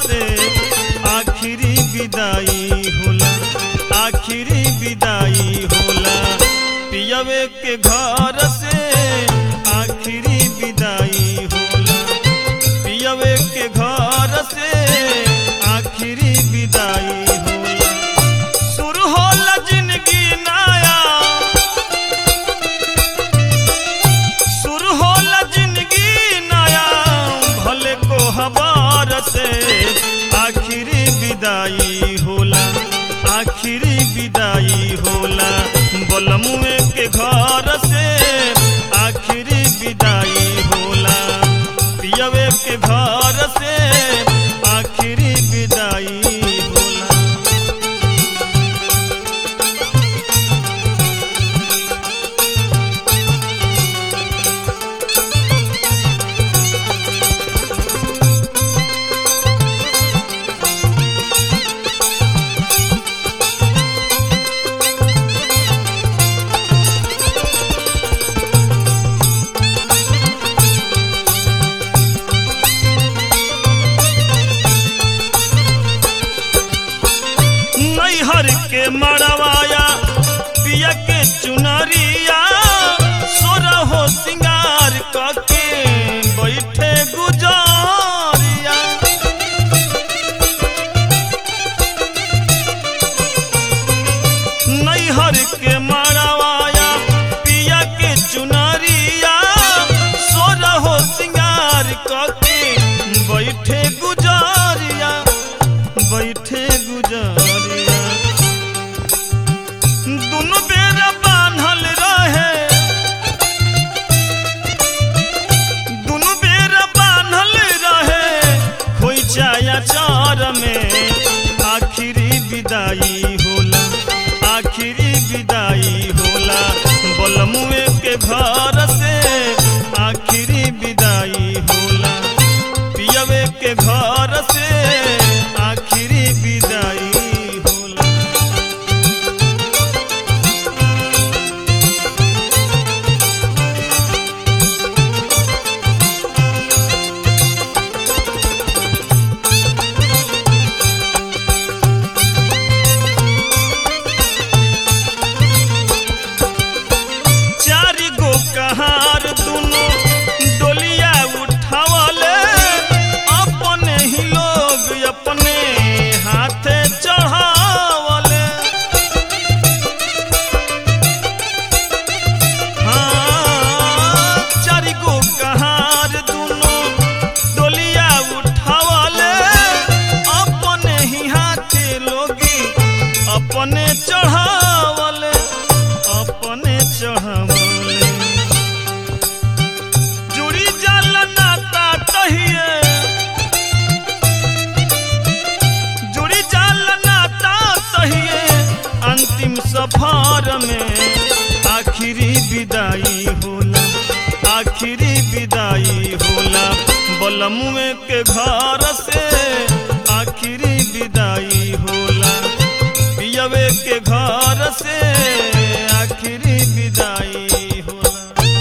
से आखिरी विदाई होला आखिरी विदाई होला पियवे के घर से आखिरी विदाई होला पियवे के घर से आखिरी विदाई होला शुरू होला जिंदगी नया शुरू होला जिंदगी नया भले को हबार से आखिरी विदाई होला आखिरी विदाई होला बलमुए के घर से आखिरी विदाई होला पियवे के घर से आखिरी विदाई होला नैहर के मड़वाया पिया के चुनरिया सोरा हो सिंगार कके बैठे गुजारिया नैहर के मड़वाया पिया के चुनरिया सोरा हो सिंगार कके बैठे गुजारिया बैठे गुजारिया दुनु बेरा बान्हल रहे दुनु बेरा बान्हल रहे खोई चाया चार में आखिरी विदाई होला आखिरी विदाई होला बलमुए के घर से आखिरी विदाई होला पियवे के घर से आखिरी विदाई होला चारि गो कहार दुनो डोलिया उठावले अपने ही लोग अपने हाथे चढ़ावले हाँ, चारि गो कहार दुनो डोलिया उठावले अपने ही हाथे लोगी अपने चढ़ावले अपने चढ़ावले जुड़ी जल नाता कहिए जुड़ी जल नाता कहिए अंतिम सफर में आखिरी विदाई होला आखिरी विदाई होला बलमुए के घर से आखिरी विदाई होला पियवे के घर से आखिरी विदाई होला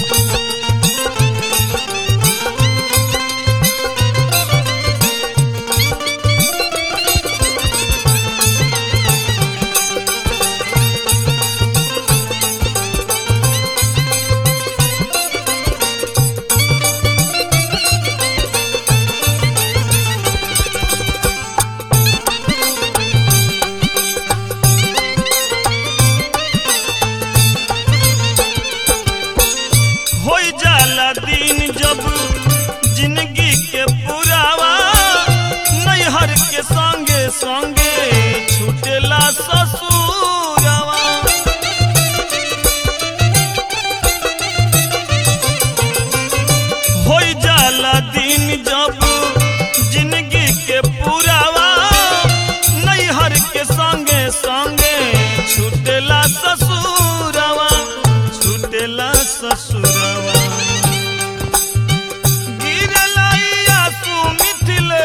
होई जाला दिन जब जिंदगी के पुरावा नैहर के संगे संगे छूटेला ससुरवा होई जाला दिन जब जिंदगी के पुरावा नैहर के संगे संगे छूटेला ससुरवा छूटेला ससुरवा गिरला ई आंसू मिथिले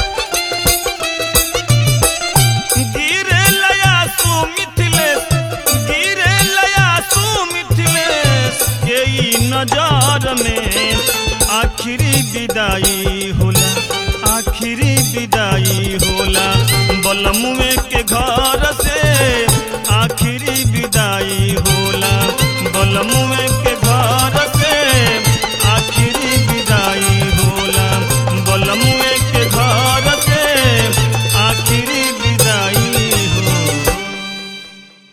गिरला आंसू मिथिलेश गिरला आंसू मिथिलेश के ई नजर में आखिरी विदाई होला आखिरी विदाई होला बलमुए के घर से आखिरी विदाई होला बलमुए